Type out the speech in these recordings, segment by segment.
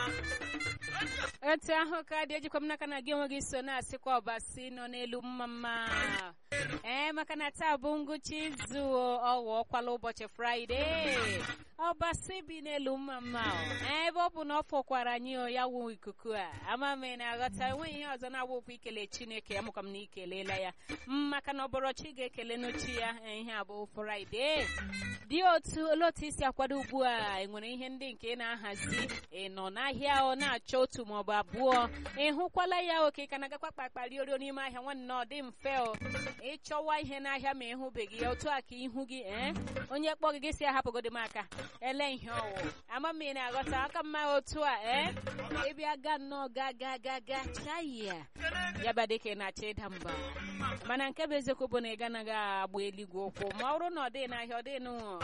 otu ahụ ka dị ejikwa m n'aka na gị onwe gị so na-asịkwa ọbasi nọ n'elu mma mma ee maka na taa bụ ngwụcha izu ọwa ọkwala ụbọchị fraịde ọbasi bi n'elu mma mma ebe ọ bụ na ọ fọkwara anyị ya wụ ikuku a ama m na aghọta enweghị ihe ọzọ na-awụkwa ikele chineke amụkwa m na ikelela ya maka na ọbọrọchi ga-ekele n'ochi ya ihe a bụ fraịde dị otu olee otu isi akwado ugbu a enwere ihe ndị nke ị na-ahazi ị nọ n'ahịa ọ na-achọ otu maọbụ abụọ ị hụkwala ya oke ka na-agakwa kpakpari orio n'ime ahịa nwanne ọ dị mfe o ịchọwa ihe n'ahịa ma ịhụbeghị ya otu a ka ihu gị ee onye kpọ gị gị si ahapụgodi m aka ele ihe ọwụ ama m ị na-aghọta aka mma otu a ee ịbịa ga nnọọ ga ga ga ga chaya ya ba dịka ị na-achọ ịda mba mana nke bụ eziokwu bụ na ị ganaghị agba eluigwe ụkwụ ma ọ bụrụ na ọ dị n'ahịa ọ dị n'ụlọ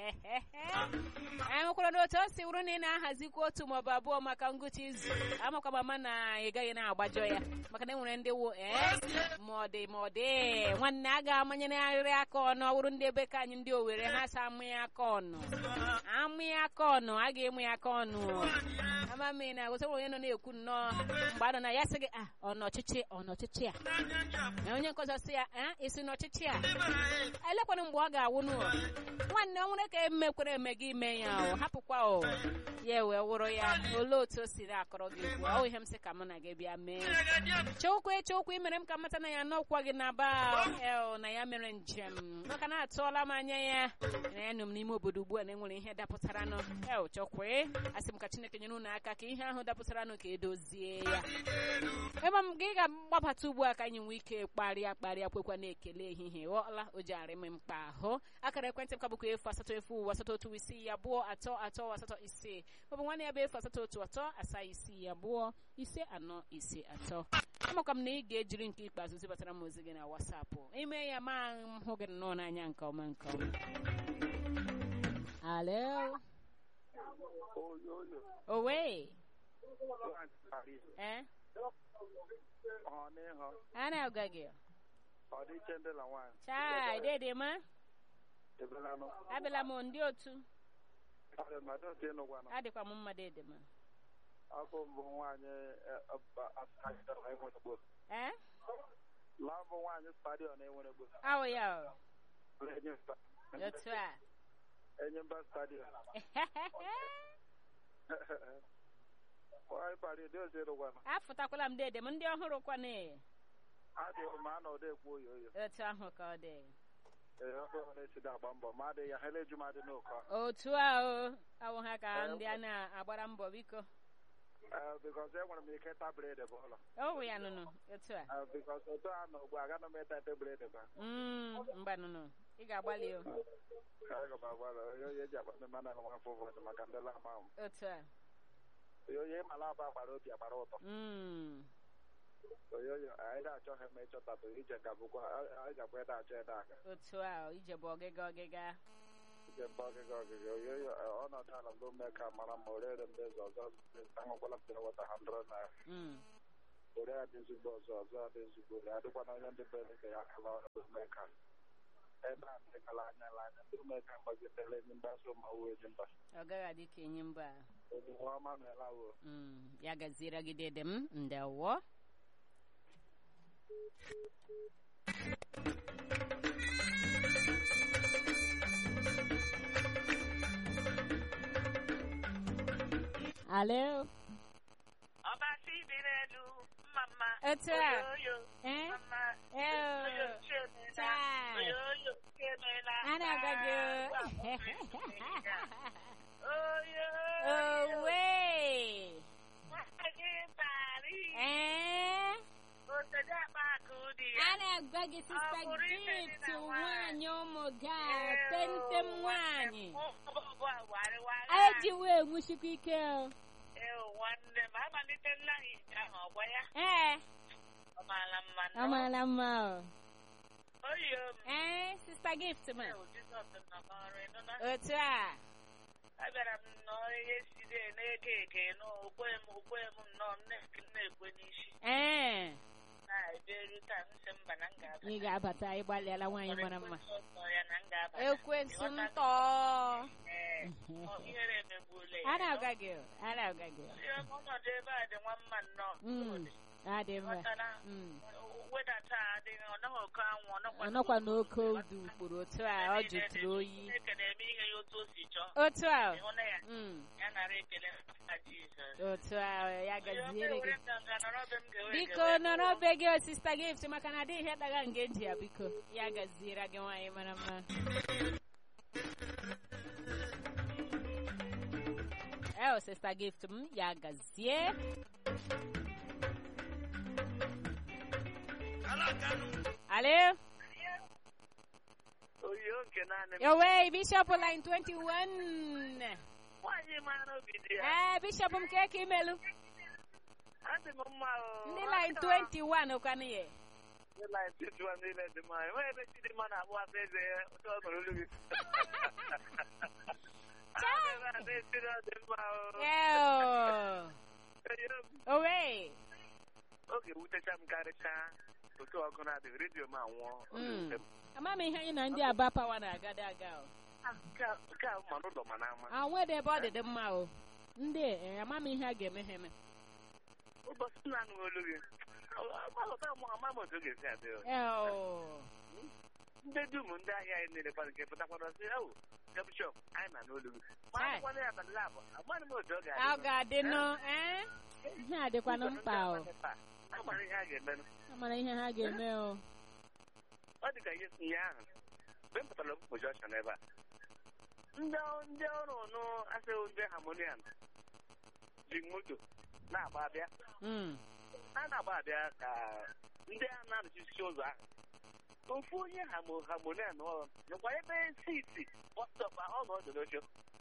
enwekwara na otu o si wụrụ na ị na-ahazikwa otu maọbụ abụọ maka ngwụcha izu amakwa mama na ị gaghị na-agbajọ ya maka na enwere ndị wụ ee ma ọ dị ma ọ dị nwanne a ga-amanyere arịrị aka ọnụ ọ bụrụ ndị ebe ka anyị ndị owere ha sa amụ ya aka ọnụ amụ ya aka ọnụ a ga-emu ya aka ọnụ ama m na agụta onye nọ na-ekwu nnọọ mgbe a nọ na ya sị gị a ọ n'ọchịchị ọ n'ọchịchị a na onye nkọzọ sị ya a isi n'ọchịchị a elekwana mgbe ọ ga-awụ n'ụwa nwanne ọ nwere ka emekwere eme gị ime ya o hapụkwa o ya wee wụrụ ya olee otu o siri akọrọ gị ugbu ọ ihe m sị ka mụ na gị bịa mee chokwu echokwu imere m ka mata na ya n'ọkwa gị na ba el na ya mere njem maka na atụọla m anya ya na ya nọ m n'ime obodo ugbu a na enwere ihe dapụtaranụ el chọkwe asị m ka chineke nyere unu aka ka ihe ahụ dapụtaranụ ka edozie ya ebe m gị ga-agbabata ugbu a ka anyị nwee ike kparịa kparịa kwekwa na-ekele ehihie ghọọla o ji arị m mkpa ahụ akara ekwentị m ka bụkwa efu asatọ efu ụwa asatọ otu isii abụọ atọ atọ asatọ ise maọbụ nwanne ya bụ efu asatọ otu atọ asaa isii abụọ ise anọ ise atọ amakwa m na ị ga-ejiri nke ikpeazụ zibatara m ozi gị na wasapụ ime ya ma m hụ gị nnọọ n'anya nke ọma nke ọma alo owe eh a na-agwa gị ọdịiche ndị na nwaanyị chai dede ma ebelanụ abịala m ndị otu mmadụ otu ịnụgwanụ adịkwa m mma dede ma afọ mbụ nwaanyị enwere gboo eh lambụ nwaanyị stadion enwere gboo awụ ya o Enyimba otu a Enyimba stadion nwaanyị pari dị ozi ịnụgwanụ afụtakwala m dede m ndị ọhụrụ kwana adịghị ma a na ọda ekwu oyo oyo otu ahụ ka ọ dị ee ọkụ na-esida agba mbọ ma adịghị ya ha eleju m adị n'ụkọ otu a o awụ ha ka ndị a na-agbara mbọ biko ee bikọs enwere m ike ịta bred bụ ụlọ ọwụ ya nụnụ otu a ee bikọs otu a nọ ugbu a agaghị m ịta ete bred ba Mm, mgba nụnụ ị ga-agbalị o aga m agwara onye onye ji akpa mmemme na nwa afọ ụfọdụ maka ndị lam ahụ otu a onye onye mala aba gbara obi agbara ụtọ Mm, onye onye anyị na-achọghị ma ịchọtatụ ije ka bụkwa anyị gakwa ịda achọ ịda aka otu a o, ije bụ ọgịga ọgịga ije mba ọgịga ọgịga onye onye ọnọdụ ala mbụ mee ka mara ma orere ndị ọzọ ọzọ aṅụkwala mmiri wata ha ndọrọ na Mm, ore ya dị ezigbo ọzọ ọzọ ya dị ezigbo ya adịkwana onye ndị bere ka ya akala mee ka ebe a dịkala anya anya ndị mee ka mgbagidere enyi mba so ma wuo enyi mba ọ gaghị adị ka enyi mba onyinwe ọma meela wuo Mm, ya gaziere gị dede m ndewo alo ọbasi dị n'elu mma mma Etu a. oyoyo Eh? mma Eh, oyo chemela Chai. oyoyo chemela a na-agwa gị oyo owe nwaanyị pari ee otedo akpa akụ dị ya a na-agwa gị sista Ọ bụrụ ibe dị gift na nwaanyị ụmụ ga Ee, pentem o, nwaanyị ụbọbụ a warịwarị ejiwe enwuchikwa ike o ee nwanne m amalitela ije ahụ ọgwa ya ee ọ maala mma ọ maara mma o oyo m ee sista gift ma Ee, Jizọs nọ n'ọrụ ịnụ na otu a abịara m nnọọ ihe siri na-ege ege n'okwe m okwe m nnọọ m na-eke m na-ekwe n'isi ee na-eberu taa m sị mba na m ga-abata ị ga-abata ịgbalịala nwaanyị mara mma Ọsọ ya na m ga-abata ekwensu Ịghọta? ntọ Ee, Ọ, ihere emegbuola ya a na-agwa gị o, a na-agwa gị o. Ihe ọnọdụ ebe a dị nwa mma nnọọ Mm, adị mma ghọtara Mm. wedata adịghị ọ naghị oke anwụ ọ nọkwa ọnọkwa n'oke n'oke udu kpụrụ otu a ọ jụtụrụ oyi Chineke na-eme ihe ya otu o si chọọ otu a o. ịhụ na ya Mm, ya nara ekele na Jizọs otu a o, ya gaziere gị biko biko nọrọ be gị o sista gift maka na adịghị ihe daga nge ji ya biko ya gaziere gị nwaanyị mara mma eo sista gift m ya gazie alo oyiyo nke naanị m yowe bishop line 21 nwaanyị mara obi dị ya ee bishop m ka eke imelu adị m mma o ndị line 21 kwanụ ye ndị line 21 niile dị mma enweghị ebe chi dị mma na-akpụ asa eze ya ụtọ ọ nụrụ olu gị Adị m ada esiri ọ dị mma o eo Oyiyo m, owe oge wutecha m karịchaa otu ọgụ na-adịghị redio m anwụọ ọ ga-ewute m. ama m ihe anyị na ndị aba pawa na-agada aga o Ah, nke a- nke a ma n'ụlọ ma n'ama anwụ dị ebe ọ dị dị mma o ndị e, ama m ihe a ga-eme ha eme ụbọchị m na-anụ olu gị agbahụta m ama m otu ọ ga-esi adị o. eo ndị dum ndị ahịa anyị niile kwana nke pụtakwara sị ewu bishọp anyị na n'olu gị ma Chai. akwụkwọ ya abalị labụ amaghị m otu ọ ọ ga-adị ga-adị nụ ee ihe a dịkwanụ mkpa o amara ihe a ga-emenụ amara ihe ha ga-eme o ọ dị ka ihe si ihe ahụ mgbe m pụtara okpukpo jọshọn ebe a ndị ọ- ndị ọrụ nụ asịghị ndị harmonian ji moto na-agba abịa Mm. a na-agba abịa ka ndị a na-anọchisi ụzọ ahụ ofu onye hamo harmonian ọ nọkwa ebe siti bọstọp ọ nọ ọdụ n'oche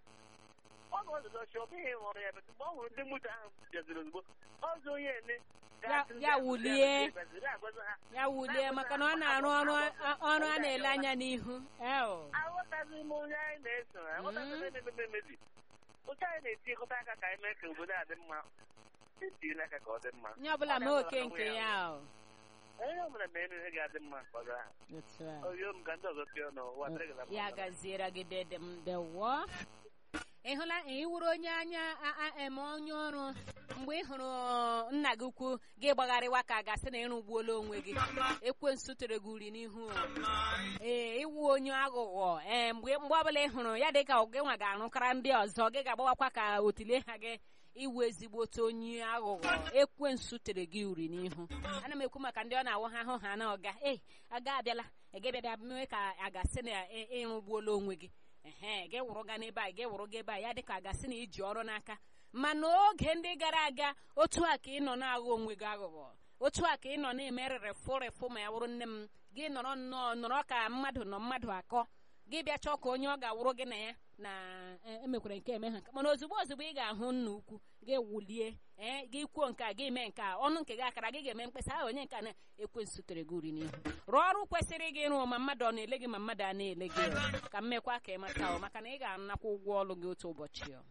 ọ nọ ọdụ n'oche ọ bụghị ịhụrụ ya ebe mgbe ọ hụrụ ndị moto ahụ bịaziri ozugbo ọzọ onye ene Ya- ya wulie. ya wulie maka na ọ na-arụ ọrụ a- ọrụ a na-ele anya n'ihu eo aghọtaghị m onye anyị na-eso aghọtaghị m emebe emebi otu anyị na-etikọta aka ka anyị mee ka obodo a dị mma etinyela aka ka ọ dị mma onye ọbụla mee oke nke ya o onye ọbụla mee ihe ga-adị mma ka ọ dị ahụ otu a oyo m ka ndị ọzọ pịa n'ụwa dịrị gị na ya mma. gaziere gị dede m dewo ị hụla ị wuru onye anya a- a- eme onye ọrụ mgbe ị hụrụ nna gị ukwu gị gbagharịwa ka a gasị na ịrụgbuola onwe gị ekwensu tere gị uri n'ihu o. ee ịwụ onye aghụghọ ee mgbe mgbe ọbụla ị hụrụ ya dị ka gị nwa ga-arụkara ndị ọzọ gị ga-agbawakwa ka otile ha gị iwu ezigbote onye aghụghọ ekwensu tere gị uri n'ihu ana m ekwu maka ndị ọ na-awụ ha ahụ ha na ọga ee aga abịala egebịabịa mee ka a gasị na ị- ịrụgbuola onwe gị ehe gị wụrụ ga n'ebe a gị wụrụ gị ebe a ya dị ka a gasị na iji ọrụ n'aka ma n'oge ndị gara aga otu a ka ị nọ na-aghọ onwe gị aghụghọ otu a ka ị nọ na-eme rịrịfụ rịfụ ma ya wụrụ nne m gị nọrọ nnọọ nọrọ ka mmadụ nọ mmadụ akọ gị bịa chọọ ka onye ọ ga-awụrụ gị na ya na e- emekwara nke eme ha nke mana ozugbo ozugbo ị ga-ahụ nna ukwu gị wulie ee gị kwuo nke a gị mee nke a ọnụ nke gị akara gị ga-eme mkpesa ahụ onye nke a na-ekwensu tere gị uri n'ihu rụọ ọrụ kwesịrị gị ịrụ ma mmadụ ọ na-ele gị ma mmadụ a na-ele gị o. ka m mekwa ka ị mata o maka na ị ga-anakwa ụgwọ ọrụ gị otu ụbọchị o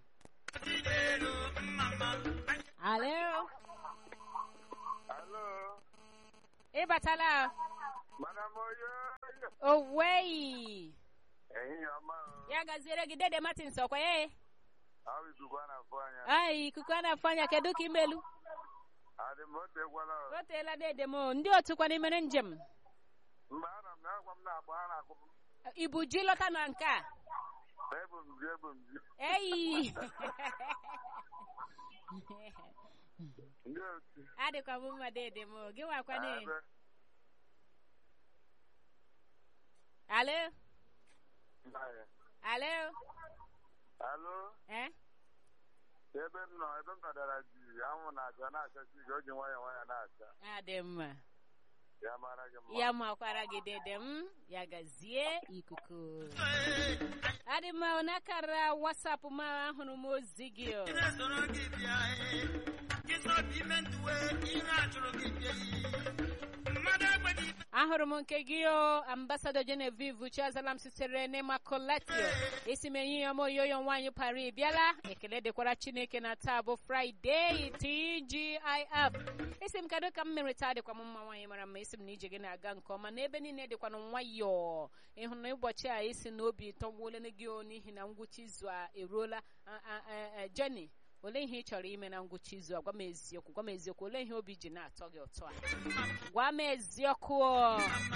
alo Alo, ị batala mana m oyo owei ehihie ọma o. ya gaziere gị dede martins ọkwa ya Ahụ ikuku a na-afụ anya. ai ikuku a na-afụ anya kedu ka imelu Adị m otu egwala o. o teela dede m o. ndị otu kwana imere njem Mgbe a nọ m na-agwa m na-akpọ ha na-akpọ m. ibu ji lọta na nke a Ebu m ji ebu m ji. eyi Ndị otu. adịkwa m mma dede m o. gị nwakwana Ebe. alo Mbaye. alo Alo, eh ebe m nọ, ebe m nọdara ji anwụ na-acha na-achasi gị, o ji nwayọọ nwayọọ na-acha. adị mma Ya mara gị mma. ya makwara gị dede m ya gazie ikuku adị mma ọ n'akara wasapụ m ahụrụ m ozi gị o. ahụrụ ahụrụ m nke gị o ambasadọ Genevieve Chiazala m sitere n'Immaculatio isi m enyi ya m oyoyo nwaanyị Paris bịala ekele dịkwara Chineke na taa bụ Fraịde TGIF isi m kedu ka m mere taa dịkwa m mma nwaanyị mara mma isi m na ije gị na-aga nke ọma n'ebe niile dịkwanụ nwayọọ ịhụ na ụbọchị a isi na obi tọgbuola gị o n'ihi na ngwụcha izu a eruola Jenny olee ihe ị chọrọ ime na ngwụcha izu a gwa m eziokwu gwa m eziokwu olee ihe obi ji na-atọ gị ụtọ a gwa m eziokwu